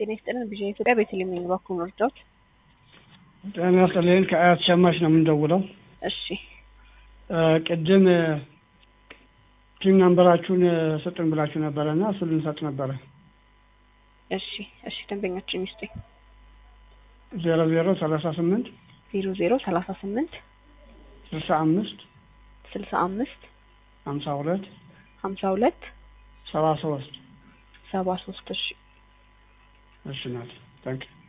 ጤና ይስጥልን ቢዣ ኢትዮጵያ ቤተልሔም ነኝ። እባክዎ መርዳት። ጤና ይስጥልኝ ከአያት ሸማች ነው የምንደውለው። እሺ ቅድም ቲም ናምበራችሁን ስጡን ብላችሁ ነበረ እና እሱን ልንሰጥ ነበረ። እሺ እሺ ደንበኛችን ይስጡኝ። ዜሮ ዜሮ ሰላሳ ስምንት ዜሮ ዜሮ ሰላሳ ስምንት ስልሳ አምስት ስልሳ አምስት ሀምሳ ሁለት ሀምሳ ሁለት ሰባ ሶስት ሰባ ሶስት እሺ እሺ ናት ታንክ